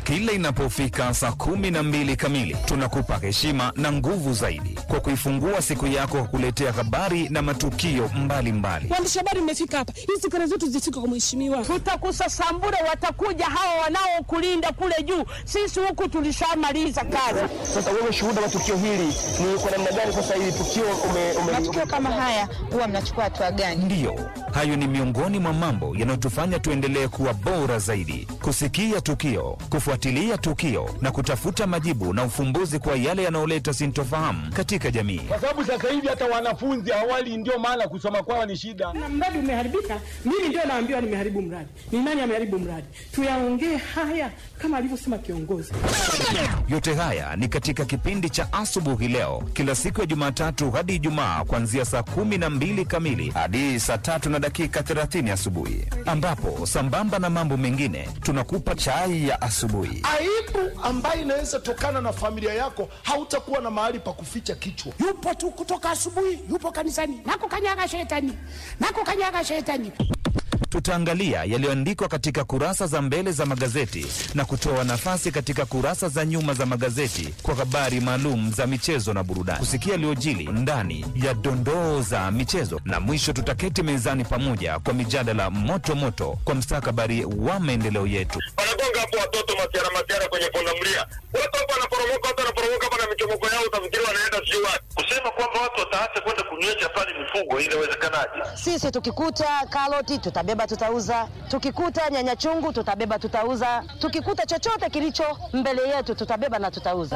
Kila inapofika saa kumi na mbili kamili, tunakupa heshima na nguvu zaidi kwa kuifungua siku yako kwa kuletea habari na matukio mbalimbali. Waandishi habari mmefika hapa, hizi kelele zetu zifike kwa mheshimiwa. Tutakusasambura, watakuja hawa wanaokulinda kule juu. Sisi huku tulishamaliza kazi. Sasa wewe shuhuda wa tukio hili ni kwa namna gani? Sasa hili tukio ume, ume, matukio kama haya huwa mnachukua hatua gani? Ndiyo, hayo ni miongoni mwa mambo yanayotufanya tuendelee kuwa bora zaidi, kusikia tukio, kufuatilia tukio na kutafuta majibu na ufumbuzi kwa yale yanayoleta sintofahamu katika jamii. kwa sababu sasa hivi hata wanafunzi awali, ndio maana kusoma kwao ni shida. Na mradi umeharibika, mimi ndio naambiwa nimeharibu mradi. Ni nani ameharibu mradi? Tuyaongee haya kama alivyosema kiongozi. Yote haya ni katika kipindi cha asubuhi leo, kila siku ya Jumatatu hadi Ijumaa, kuanzia saa kumi na mbili kamili hadi saa tatu na dakika 30 asubuhi, ambapo sambamba na mambo mengine tunakupa chai ya asubuhi. aibu ambayo inaweza tokana na familia yako, hautakuwa na mahali pa kuficha kichwa. yupo tu kutoka asubuhi, yupo kanisani, nakukanyaga shetani, nakukanyaga shetani. Tutaangalia yaliyoandikwa katika kurasa za mbele za magazeti na kutoa nafasi katika kurasa za nyuma za magazeti kwa habari maalum za michezo na burudani, kusikia yaliyojili ndani ya dondoo za michezo, na mwisho tutaketi mezani pamoja kwa mijadala moto moto kwa mstakabali wa maendeleo yetu. wanagonga hapo watoto masiara masiara kwenye pundamilia, watu hapo wanaporomoka, watu wanaporomoka hapa na michomoko yao, utafikiri wanaenda sijui wapi. Kusema kwamba watu wataacha kwenda kunywesha pale mifugo, inawezekanaje? Sisi tukikuta karoti tutabeba, tutauza. Tukikuta nyanya chungu tutabeba, tutauza. Tukikuta chochote kilicho mbele yetu tutabeba na tutauza.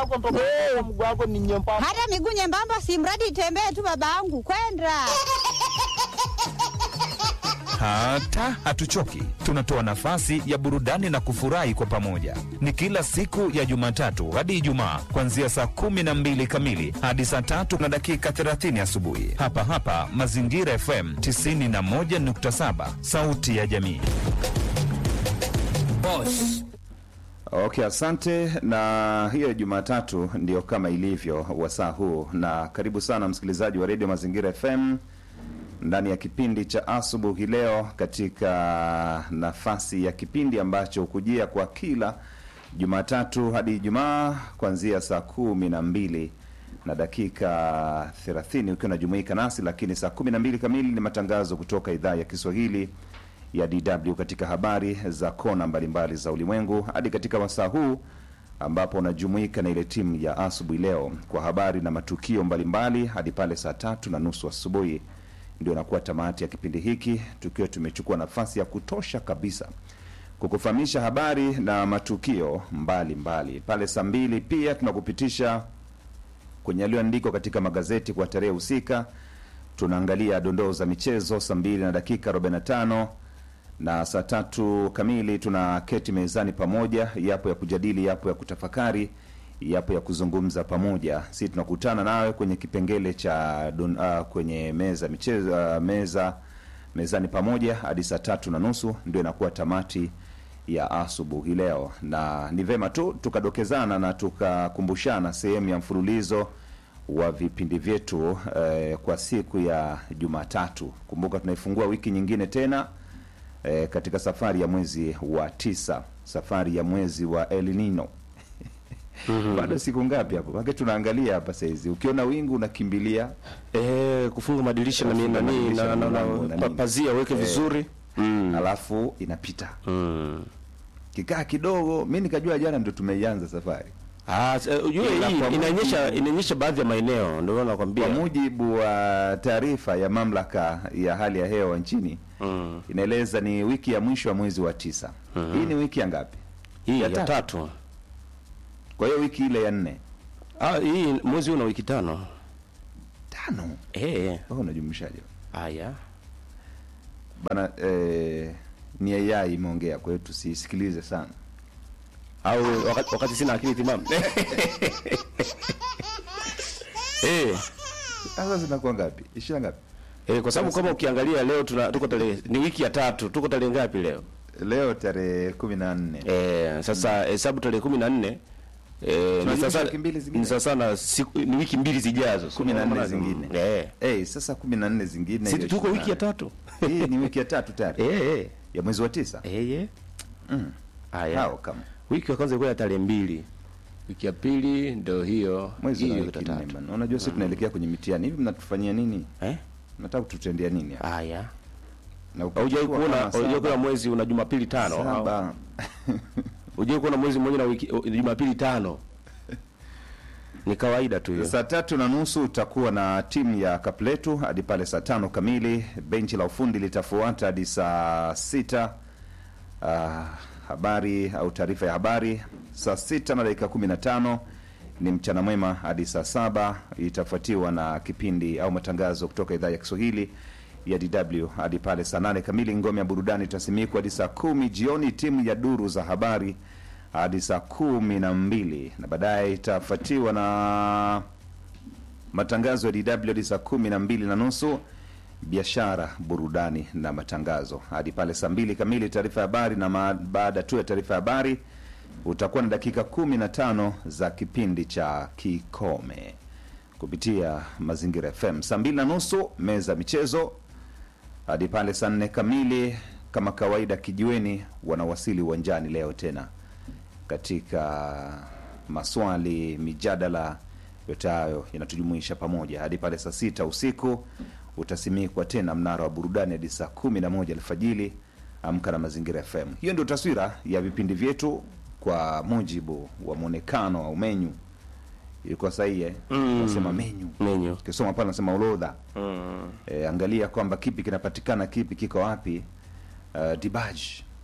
Hata miguu nyembamba, si mradi itembee tu, babangu kwenda Hata hatuchoki, tunatoa nafasi ya burudani na kufurahi kwa pamoja. Ni kila siku ya Jumatatu hadi Ijumaa, kuanzia saa kumi na mbili kamili hadi saa tatu na dakika 30 asubuhi, hapa hapa Mazingira FM 91.7, sauti ya jamii. Okay, asante. Na hiyo Jumatatu ndio kama ilivyo wasaa huu, na karibu sana msikilizaji wa redio Mazingira FM ndani ya kipindi cha asubuhi leo, katika nafasi ya kipindi ambacho hukujia kwa kila Jumatatu hadi Ijumaa kuanzia saa kumi na mbili na dakika 30 ukiwa unajumuika nasi, lakini saa kumi na mbili kamili ni matangazo kutoka idhaa ya Kiswahili ya DW katika habari za kona mbalimbali za ulimwengu, hadi katika wasaa huu ambapo unajumuika na ile timu ya asubuhi leo kwa habari na matukio mbalimbali hadi pale saa tatu na nusu asubuhi ndio inakuwa tamati ya kipindi hiki, tukiwa tumechukua nafasi ya kutosha kabisa kukufahamisha habari na matukio mbalimbali mbali. Pale saa mbili pia tunakupitisha kwenye yaliyoandikwa katika magazeti kwa tarehe husika. Tunaangalia dondoo za michezo saa mbili na dakika 45 na saa tatu kamili tuna keti mezani pamoja, yapo ya kujadili, yapo ya kutafakari, yapo ya kuzungumza pamoja. Si tunakutana nawe kwenye kipengele cha don, uh, kwenye meza michezo, uh, meza mezani pamoja hadi saa tatu na nusu ndio inakuwa tamati ya asubuhi leo, na ni vema tu tukadokezana na tukakumbushana sehemu ya mfululizo wa vipindi vyetu eh, kwa siku ya Jumatatu. Kumbuka tunaifungua wiki nyingine tena eh, katika safari ya mwezi wa tisa, safari ya mwezi wa El Nino. Bado siku ngapi hapo? Maana tunaangalia hapa saizi, ukiona wingu unakimbilia eh, kufunga madirisha na kufunga nini madirisha na, na, na, milango na na pa- nini. pazia weke Eh, vizuri alafu inapita mm. kikaa kidogo, mi nikajua jana ndo tumeianza safari. Ah, s- eh, ujue Ila hii kwa inaonyesha mujibu- inaonyesha baadhi ya maeneo, ndio maana nakwambia Kwa mujibu wa taarifa ya mamlaka ya hali ya hewa nchini mm. inaeleza ni wiki ya mwisho wa mwezi wa tisa. Mhm. Hii ni wiki ya ngapi? hii ya ya, tatu. tatu. Kwa hiyo wiki ile ya nne Ah, hii mwezi huu una wiki tano. tano, Eh, wewe unajumlishaje haya. bana? Eh, ni AI imeongea, kwa hiyo tusisikilize sana. Au wakati, wakati sina akili timamu. eh, Sasa zinakuwa ngapi? ishirini ngapi? eh, kwa sababu kama ukiangalia leo tuna tuko tarehe ni wiki ya tatu. Tuko tarehe ngapi leo? Leo tarehe kumi na nne. Eh, sasa hesabu tarehe 14 eh, ni Tunajumlisha sasa wiki mbili zingine? ni sasa na siku ni wiki mbili zijazo. kumi na nne zingine. Eh. Eh, sasa kumi na nne zingine. Si hiyo tuko ishirini wiki ya na nane. tatu. Hii ni wiki ya tatu tayari Eh, eh. ya mwezi wa tisa. Eh, eh. Mm. Haya. Hao kama Wiki ya kwanza ilikuwa ya tarehe mbili, wiki ya pili ndio hiyo mwezi hiyo na ya wiki tatu. nne bana. Unajua sisi tunaelekea kwenye mitihani hivi, mnatufanyia nini? Eh? Nataka kututendea nini? hapa? Haya. Na Haujawahi ukichukua kuona kama haujawahi kuona saba- mwezi una Jumapili tano au- saba Haujawahi kuona mwezi mmoja na wiki o- Jumapili tano? Ni kawaida tu hiyo. Saa tatu na nusu utakuwa na timu ya Kapletu hadi pale saa tano kamili. Benchi la ufundi litafuata hadi saa sita. Ah, habari au taarifa ya habari saa sita na dakika kumi na tano ni mchana mwema hadi saa saba itafuatiwa na kipindi au matangazo kutoka idhaa ya Kiswahili ya DW hadi pale saa nane kamili. Ngome ya burudani itasimikwa hadi saa kumi jioni, timu ya duru za habari hadi saa kumi na mbili na baadaye itafuatiwa na matangazo ya DW hadi saa kumi na mbili na nusu biashara, burudani na matangazo hadi pale saa mbili kamili. Taarifa ya habari na ma- baada tu ya taarifa ya habari utakuwa na dakika kumi na tano za kipindi cha Kikome kupitia Mazingira FM. Saa mbili na nusu meza michezo hadi pale saa nne kamili. Kama kawaida, kijiweni wanawasili uwanjani leo tena katika maswali, mijadala, yote hayo yanatujumuisha pamoja hadi pale saa sita usiku. Utasimikwa tena mnara wa burudani hadi saa kumi na moja alfajili. Amka na Mazingira FM. Hiyo ndio taswira ya vipindi vyetu kwa mujibu wa mwonekano au menyu. Ilikuwa sahihi eh? Mm. Nasema menyu Menyu. ukisoma pale nasema orodha Mm. e, angalia kwamba kipi kinapatikana kipi kiko wapi. Uh, dibaj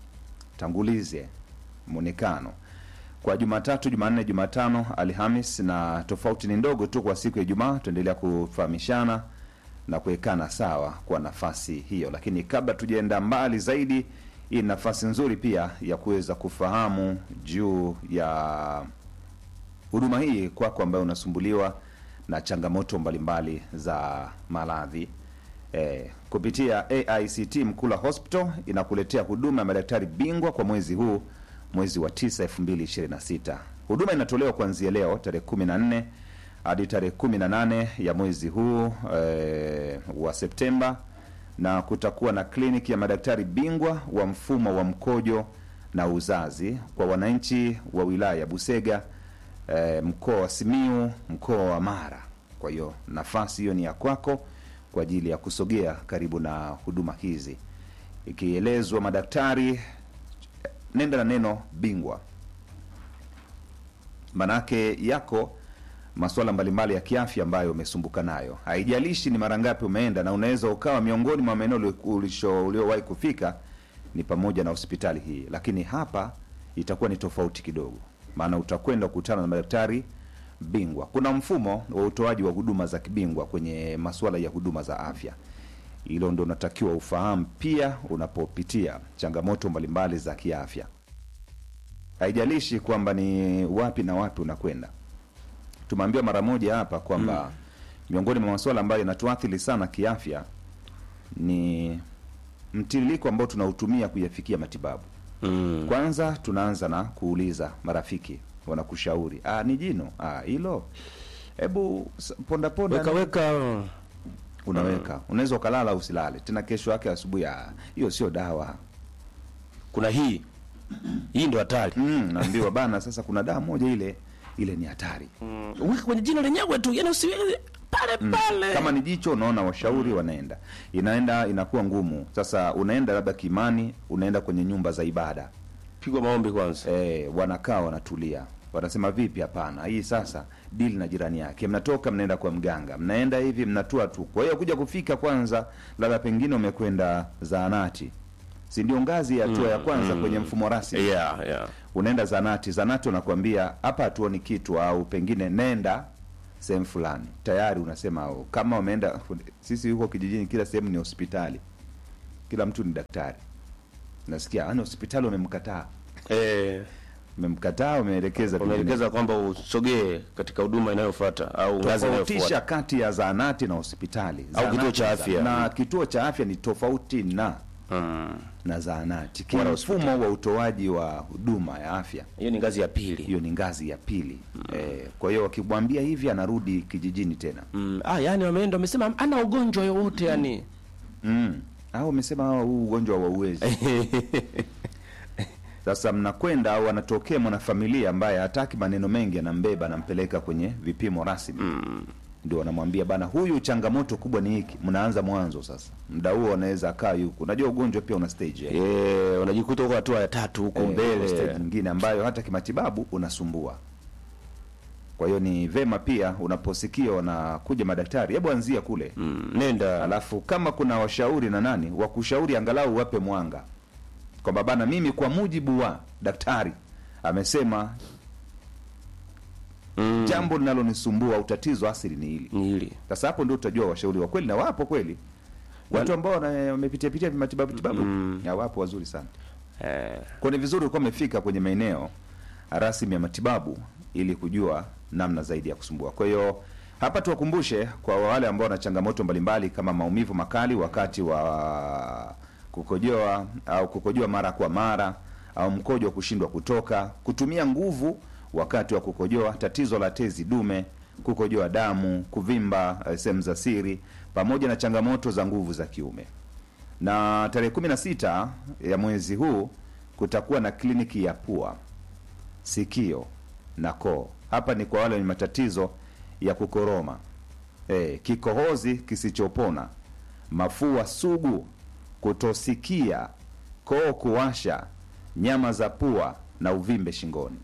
tangulize mwonekano kwa Jumatatu, Jumanne, Jumatano, Alhamis, na tofauti ni ndogo tu kwa siku ya Ijumaa. Tuendelea kufahamishana na kuwekana sawa kwa nafasi hiyo, lakini kabla tujaenda mbali zaidi, hii ni nafasi nzuri pia ya kuweza kufahamu juu ya huduma hii kwako ambayo unasumbuliwa na changamoto mbalimbali za maradhi eh, kupitia AICT Mkula Hospital inakuletea huduma ya madaktari bingwa kwa mwezi huu, mwezi wa 9 2026. Huduma inatolewa kuanzia leo tarehe 14 hadi tarehe 18 ya mwezi huu eh, wa Septemba, na kutakuwa na kliniki ya madaktari bingwa wa mfumo wa mkojo na uzazi kwa wananchi wa wilaya ya Busega eh, mkoa wa Simiu, mkoa wa Mara. Kwa hiyo nafasi hiyo ni ya kwako kwa ajili ya kusogea karibu na huduma hizi, ikielezwa madaktari, nenda na neno bingwa, manake yako masuala mbalimbali ya kiafya ambayo umesumbuka nayo. Haijalishi ni mara ngapi umeenda, na unaweza ukawa miongoni mwa maeneo ulio- ulisho- uliowahi kufika ni pamoja na hospitali hii, lakini hapa itakuwa ni tofauti kidogo, maana utakwenda kukutana na madaktari bingwa. Kuna mfumo wa utoaji wa huduma za kibingwa kwenye masuala ya huduma za afya. Hilo ndo unatakiwa ufahamu pia unapopitia changamoto mbalimbali za kiafya. Haijalishi kwamba ni wapi na wapi unakwenda. Tumeambiwa mara moja hapa kwamba miongoni mwa masuala ambayo yanatuathiri sana kiafya ni mtiririko ambao tunautumia kuyafikia matibabu. Mm. Kwanza tunaanza na kuuliza marafiki, wanakushauri ah, ni jino ah, hilo hebu s- ponda ponda Weka weka unaweka unaweza ukalala usilale tena, kesho yake asubuhi, ah, hiyo sio dawa. kuna hii. Hii ndio hatari. Mm, naambiwa bana, sasa kuna dawa moja ile ile ni hatari. Weka kwenye jino lenyewe tu, yani usiweke pale pale. Kama ni jicho, unaona washauri wanaenda, inaenda inakuwa ngumu. Sasa unaenda labda kimani, unaenda kwenye nyumba za ibada pigwa maombi kwanza. eh, wanakaa wanatulia, wanasema vipi? Hapana, hii sasa dili na jirani yake, mnatoka mnaenda kwa mganga, mnaenda hivi, mnatua tu. Kwa hiyo kuja kufika kwanza, labda pengine umekwenda zaanati, si ndio ngazi ya hatua ya kwanza kwenye mfumo rasmi Yeah, yeah. unaenda zanati, zanati wanakuambia hapa hatuoni kitu, au pengine nenda sehemu fulani. Tayari unasema au, kama umeenda. Sisi huko kijijini, kila sehemu ni hospitali, kila mtu ni daktari. Nasikia ani hospitali wamemkataa, Eh, umemkataa, umeelekeza pengine. wameelekeza kwamba usogee katika huduma inayofuata au ngazi tofautisha inayofuata. kati ya zahanati na hospitali Au Zahanati kituo cha na- afya. na kituo cha afya ni tofauti na Mm. na zahanati Wala kimfumo wa utoaji wa huduma ya afya Hiyo ni ngazi ya pili. hiyo ni ngazi ya pili eh, kwa hiyo wakimwambia hivi anarudi kijijini tena Mm. Ah, yani wameenda wamesema ana ugonjwa yowote yani. mm. au amesema hawa huu ugonjwa wa uwezi Sasa mnakwenda au anatokea mwanafamilia ambaye hataki maneno mengi, anambeba anampeleka kwenye vipimo rasmi ndio wanamwambia bana, huyu changamoto kubwa ni hiki. Mnaanza mwanzo sasa, muda huo anaweza akaa yuko. Unajua ugonjwa pia una stage eh? Eh, unajikuta huko hatua ya tatu huko Eh, mbele. stage nyingine ambayo hata kimatibabu unasumbua. Kwa hiyo ni vema pia unaposikia wanakuja madaktari, hebu anzia kule Mm, nenda alafu kama kuna washauri na nani wakushauri, angalau wape mwanga kwamba bana, mimi kwa mujibu wa daktari amesema mm, jambo linalonisumbua au tatizo asili ni hili. ni hili Sasa hapo ndio utajua washauri wa kweli, na wapo kweli watu ambao wana- wamepitia pitia matibabu tibabu Mm. ya wapo wazuri sana. eh, Kwa ni vizuri ulikuwa umefika kwenye maeneo rasmi ya matibabu ili kujua namna zaidi ya kusumbua. Kwa hiyo hapa tuwakumbushe kwa wale ambao wana changamoto mbalimbali kama maumivu makali wakati wa kukojoa au kukojoa mara kwa mara au mkojo wa kushindwa kutoka, kutumia nguvu wakati wa kukojoa, tatizo la tezi dume, kukojoa damu, kuvimba eh, sehemu za siri, pamoja na changamoto za nguvu za kiume na tarehe 16 ya mwezi huu kutakuwa na kliniki ya pua, sikio na koo. Hapa ni kwa wale wenye matatizo ya kukoroma, e, kikohozi kisichopona, mafua sugu, kutosikia, koo kuwasha, nyama za pua na uvimbe shingoni.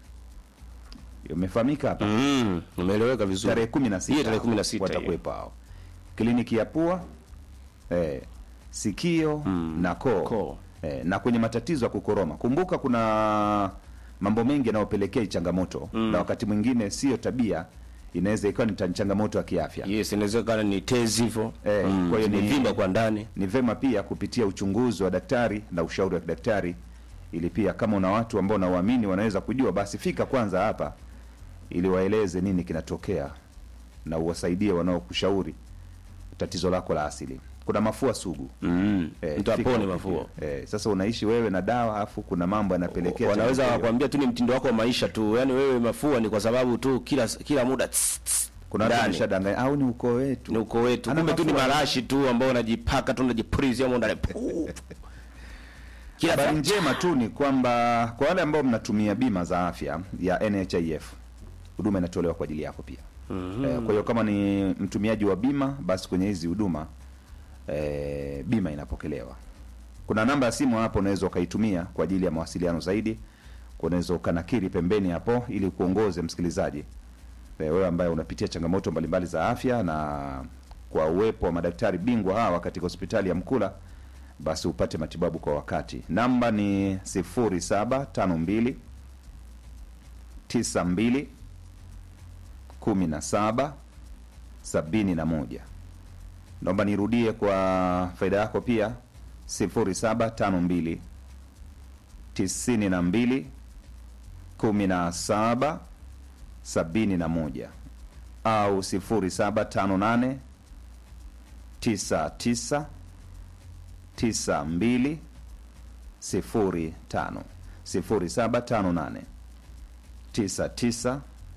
Imefahamika hapa mm, umeeleweka vizuri. tarehe kumi na sita Hiyo tarehe kumi na sita hiyo. watakuwepo hao, kliniki ya pua eh, sikio Mm, na koo koo. eh, na kwenye matatizo ya kukoroma. Kumbuka kuna mambo mengi yanayopelekea hii changamoto Mm. na wakati mwingine sio tabia, inaweza ikawa ni ta- changamoto ya kiafya. Yes, inawezekana ni tezi hivyo. Eh, mm, kwa hiyo ni- zimevimba kwa ndani. Ni vema pia kupitia uchunguzi wa daktari na ushauri wa kidaktari, ili pia kama una watu ambao nawaamini wanaweza kujua, basi fika kwanza hapa ili waeleze nini kinatokea na uwasaidie wanaokushauri tatizo lako la asili. Kuna mafua sugu Mm, eh, mtu fika apone upige. mafua. eh, sasa unaishi wewe na dawa afu kuna mambo yanapelekea Wanaweza changamoto hiyo. wakwambia tu ni mtindo wako wa maisha tu, yaani wewe mafua ni kwa sababu tu kila kila muda tss, tss, kuna watu ndani. wameshadanganya au ni ukoo wetu ni uko wetu, Ana kumbe tu ni mafua. marashi tu ambao unajipaka tu unajipulizia humo ndani Puu. kila Habari saa. njema tu ni kwamba kwa wale ambao mnatumia bima za afya ya NHIF huduma inatolewa kwa ajili yako pia. Eh, kwa hiyo kama ni mtumiaji wa bima basi kwenye hizi huduma eh, bima inapokelewa. Kuna namba ya simu hapo unaweza ukaitumia kwa ajili ya mawasiliano zaidi. Unaweza ukanakiri pembeni hapo ili kuongoze msikilizaji eh, wewe ambaye unapitia changamoto mbalimbali za afya na kwa uwepo wa madaktari bingwa hawa katika hospitali ya Mkula basi upate matibabu kwa wakati. Namba ni 0752 92 17 71. Naomba nirudie kwa faida yako pia 0752 92 17 71 au 0758 99 92 05 0758 99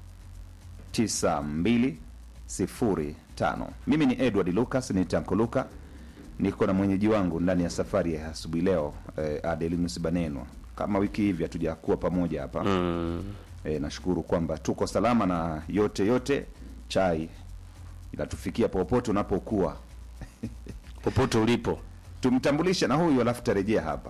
9205. Mimi ni Edward Lucas, ni Tanko Luka, niko na mwenyeji wangu ndani ya safari ya asubuhi leo eh, Adelinus Banenwa. Kama wiki hivi hatujakuwa pamoja hapa Mm. eh, nashukuru kwamba tuko salama na yote yote, chai inatufikia popote unapokuwa. popote ulipo. Tumtambulishe na huyu alafu tarejea hapa.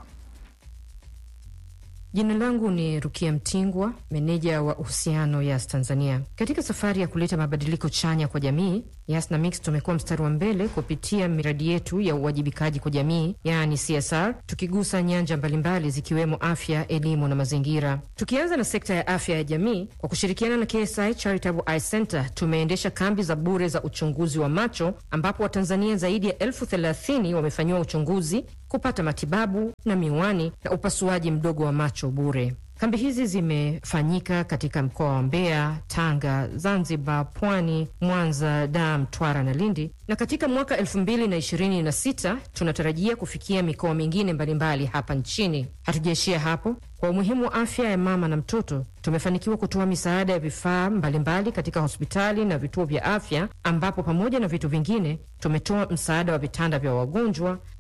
Jina langu ni Rukia Mtingwa, meneja wa uhusiano Yas Tanzania. Katika safari ya kuleta mabadiliko chanya kwa jamii, Yas na Mix tumekuwa mstari wa mbele kupitia miradi yetu ya uwajibikaji kwa jamii, yaani CSR, tukigusa nyanja mbalimbali zikiwemo afya, elimu na mazingira. Tukianza na sekta ya afya ya jamii, kwa kushirikiana na KSI Charitable Eye Center tumeendesha kambi za bure za uchunguzi wa macho, ambapo Watanzania zaidi ya elfu thelathini wamefanyiwa uchunguzi kupata matibabu na miwani na upasuaji mdogo wa macho bure. Kambi hizi zimefanyika katika mkoa wa Mbeya, Tanga, Zanzibar, Pwani, Mwanza, Dar, Mtwara na Lindi, na katika mwaka elfu mbili na ishirini na sita tunatarajia kufikia mikoa mingine mbalimbali hapa nchini. Hatujaishia hapo. Kwa umuhimu wa afya ya mama na mtoto, tumefanikiwa kutoa misaada ya vifaa mbalimbali katika hospitali na vituo vya afya, ambapo pamoja na vitu vingine tumetoa msaada wa vitanda vya wagonjwa,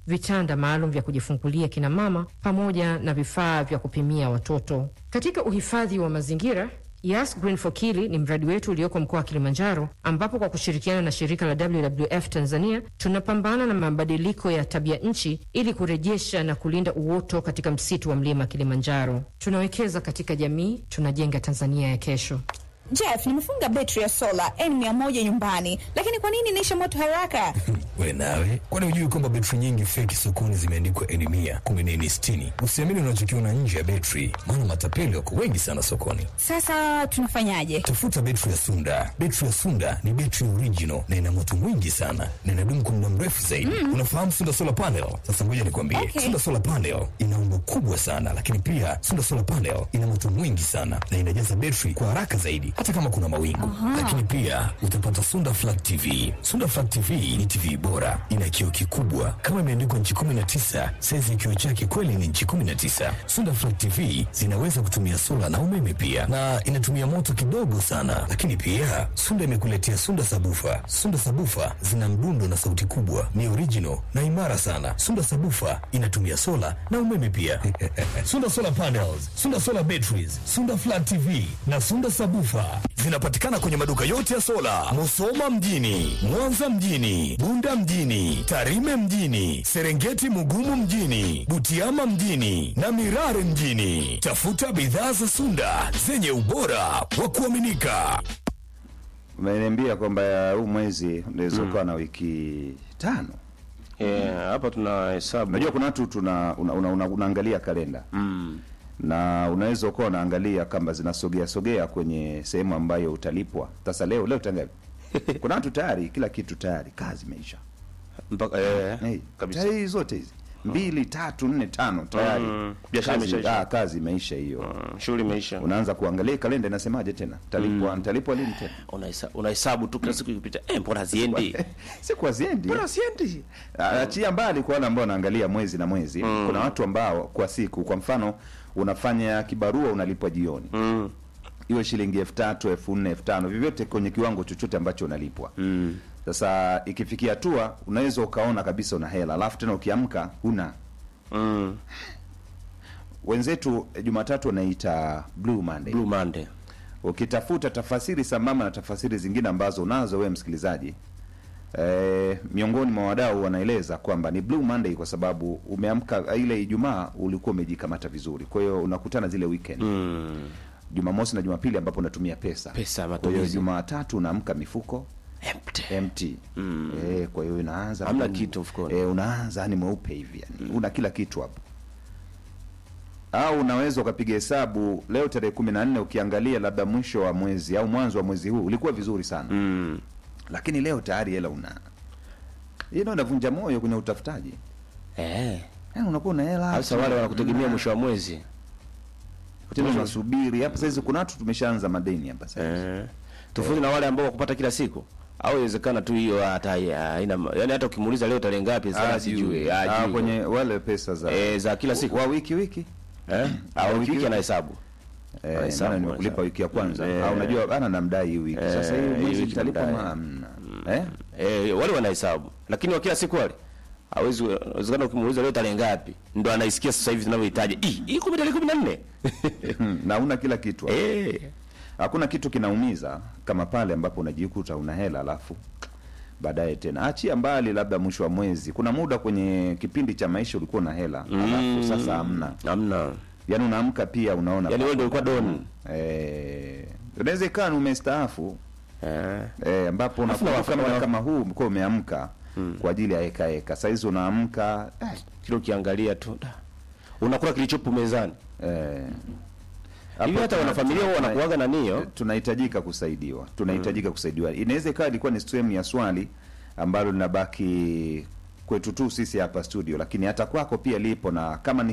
vitanda maalum vya kujifungulia kina mama, pamoja na vifaa vya kupimia watoto. Katika uhifadhi wa mazingira Yas Green for Kili ni mradi wetu ulioko mkoa wa Kilimanjaro, ambapo kwa kushirikiana na shirika la WWF Tanzania tunapambana na mabadiliko ya tabia nchi ili kurejesha na kulinda uoto katika msitu wa mlima Kilimanjaro. Tunawekeza katika jamii, tunajenga Tanzania ya kesho. Jeff, nimefunga betri ya sola N100 nyumbani, lakini kwa nini inaisha moto haraka? We nawe, kwani hujui kwamba betri nyingi feki sokoni zimeandikwa N mia kumi na nne sitini? Usiamini unachokiona nje ya betri, maana matapeli wako wengi sana sokoni. Sasa tunafanyaje? Tafuta betri ya Sunda. Betri ya Sunda ni betri original na ina moto mwingi sana na inadumu kwa muda mrefu zaidi. Mm. Unafahamu Sunda solar panel? Sasa ngoja nikwambie, Okay. Sunda solar panel ina umbo kubwa sana, lakini pia Sunda solar panel ina moto mwingi sana na inajaza betri kwa haraka zaidi, hata kama kuna mawingu. Aha. Lakini pia utapata Sunda Flat TV. Sunda Flat TV ni TV bora, ina kioo kikubwa kama imeandikwa nchi 19. Saizi ya kioo chake kweli ni nchi 19. Sunda Flat TV zinaweza kutumia sola na umeme pia, na inatumia moto kidogo sana. Lakini pia Sunda imekuletea Sunda Sabufa. Sunda Sabufa zina mdundo na sauti kubwa, ni original na imara sana. Sunda Sabufa inatumia sola na umeme pia. Sunda Solar Panels, Sunda Solar Batteries, Sunda Flat TV na Sunda Sabufa zinapatikana kwenye maduka yote ya sola, Musoma mjini, Mwanza mjini, Bunda mjini, Tarime mjini, Serengeti Mugumu mjini, Butiama mjini na Mirare mjini. Tafuta bidhaa za Sunda zenye ubora wa kuaminika. Umeniambia kwamba huu mwezi unaweza ukawa na wiki tano. Yeah, hapa tuna hesabu. Unajua kuna watu tuna una, una, una, unaangalia kalenda Mm. na unaweza ukawa unaangalia kama zinasogea sogea kwenye sehemu ambayo utalipwa. Sasa leo leo tangapi? kuna watu tayari kila kitu tayari, kazi imeisha mpaka eh, hey, kabisa. tayari zote hizi mbili tatu nne tano tayari Mm. Biashara Kazi- imeshaisha. ah, kazi imeisha hiyo shughuli imeisha unaanza kuangalia kalenda inasemaje tena talipwa Mm. nitalipwa lini tena Unahesa- unahesabu tu kila siku ikipita eh, mbona haziendi siku haziendi mbona haziendi Ah, achia mbali kwa wale ambao wanaangalia mwezi na mwezi kuna watu ambao kwa siku kwa mfano unafanya kibarua unalipwa jioni mm. iwe shilingi elfu tatu elfu nne elfu tano vyovyote kwenye kiwango chochote ambacho unalipwa mm. sasa ikifikia hatua unaweza ukaona kabisa una hela alafu tena ukiamka huna mm. wenzetu eh, jumatatu wanaita blue monday Blue Monday. ukitafuta tafasiri sambamba na tafasiri zingine ambazo unazo wewe msikilizaji e, miongoni mwa wadau wanaeleza kwamba ni blue monday kwa sababu umeamka ile ijumaa ulikuwa umejikamata vizuri kwa hiyo unakutana zile weekend mm. jumamosi na jumapili ambapo unatumia pesa Pesa, kwa hiyo matumizi. jumatatu unaamka mifuko empty, empty. Mm. E, kwa hiyo inaanza Hamna tu- kitu mfukoni. e, unaanza yani mweupe hivi yani una kila kitu hapo au unaweza ukapiga hesabu leo tarehe kumi na nne ukiangalia labda mwisho wa mwezi au mwanzo wa mwezi huu ulikuwa vizuri sana mm. lakini leo tayari hela una hii ndio inavunja moyo kwenye utafutaji eh. yani unakuwa una hela Sasa wale wanakutegemea mwisho wa mwezi tena unasubiri hapa saizi kuna watu tumeshaanza madeni hapa sasa eh. tofauti na wale ambao wakupata kila siku au inawezekana tu hiyo hata haina yani hata ukimuuliza leo tarehe ngapi sasa sijui Ah, hajui. kwenye wale pesa za eh, za kila siku wa wiki wiki eh? au wiki wiki anahesabu Eh, Anahesabu, maana nimekulipa anahesabu. wiki ya kwanza Eh. au unajua bana namdai hii wiki sasa hii Eh, hii mwezi wiki nitalipa namdai. hamna eh eh, wale wanahesabu lakini wa kila siku wale hawezi wezekana ukimuuliza leo tarehe ngapi ndo anaisikia sasa hivi tunavyohitaji "Ih, hii kumi tarehe kumi na nne na una kila kitu hapo. eh. hakuna kitu kinaumiza kama pale ambapo unajikuta una hela alafu baadaye tena achia mbali labda mwisho wa mwezi kuna muda kwenye kipindi cha maisha ulikuwa na hela alafu sasa hamna hamna yaani unaamka pia unaona Yaani wewe ndio ulikuwa don. eh unaweza ikawa ni umestaafu eh. eh ambapo Alafu unakumbuka na- muda na- kama huu mko umeamka kwa ajili ya heka heka saizi unaamka eh, kile ukiangalia tu da. unakula kilichopo mezani eh hivi Hapo hata tuna- wanafamilia huwa tuna- wanakuaga na nio tunahitajika kusaidiwa tunahitajika kusaidiwa inaweza ikawa ilikuwa ni sehemu ya swali ambalo linabaki kwetu tu sisi hapa studio lakini hata kwako pia lipo na kama ni